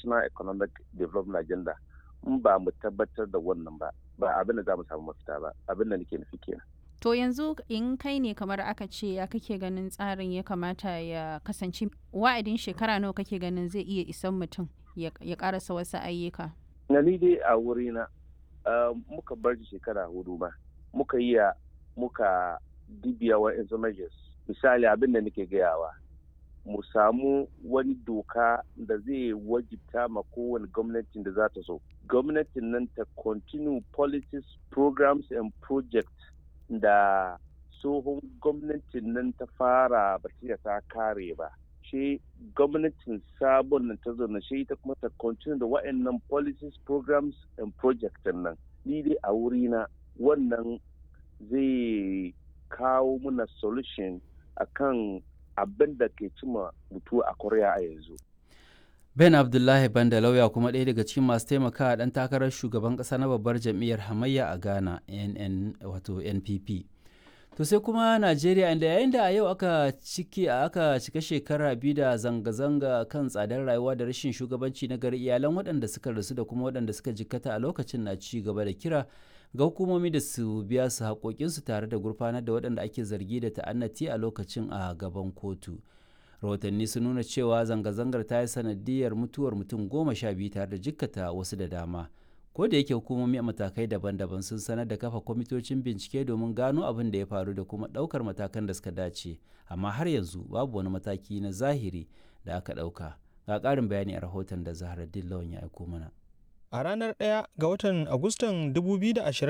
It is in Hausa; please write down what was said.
national economic development agenda in ba mu tabbatar da wannan ba ba abin da za mu samu mafita ba abin da nake nufi kenan To yanzu in kai ne kamar aka ce ya kake ganin tsarin ya kamata ya kasance wa'adin shekara nawa kake ganin zai iya isan mutum ya karasa wasu ayyuka. Na ni dai a wurina muka bar shekara hudu ba muka yi muka dibiya wa measures misali abin da nake gayawa mu samu wani doka da zai wajibta ma kowane gwamnatin da za ta so gwamnatin nan ta continue policies programs and projects da tsohon gwamnatin nan ta fara ba ta kare ba shi gwamnatin sabon nan ta zo na shi ta kuma ta continue da wa'annan policies programs and projects nan ni dai a wurina wannan zai kawo muna solution akan abin da ke cima mutu a korea a yanzu ben abdullahi banda lauya kuma ɗaya daga cikin masu taimakawa ɗan takarar shugaban ƙasa na babbar jam'iyyar hamayya a ghana nn wato npp to sai kuma najeriya inda yayin da a yau aka ciki aka cika shekara biyu da zanga-zanga kan tsadar rayuwa da rashin shugabanci na gari iyalan waɗanda suka rasu da kuma waɗanda suka jikkata a lokacin na ci gaba da kira ga hukumomi da su biya su haƙoƙinsu tare da gurfanar da waɗanda ake zargi da ta'annati a lokacin a gaban kotu rahotanni sun nuna cewa zanga-zangar ta yi sanadiyar mutuwar mutum goma sha biyu tare da jikkata wasu da dama ko da yake hukumomi a matakai daban-daban sun sanar da kafa kwamitocin bincike domin gano abin da ya faru da kuma ɗaukar matakan da suka dace amma har yanzu babu wani mataki na zahiri da aka ɗauka ga ƙarin bayani a rahoton da zaharaddin lawan ya aiko mana a ranar 1 ga watan agustan 2020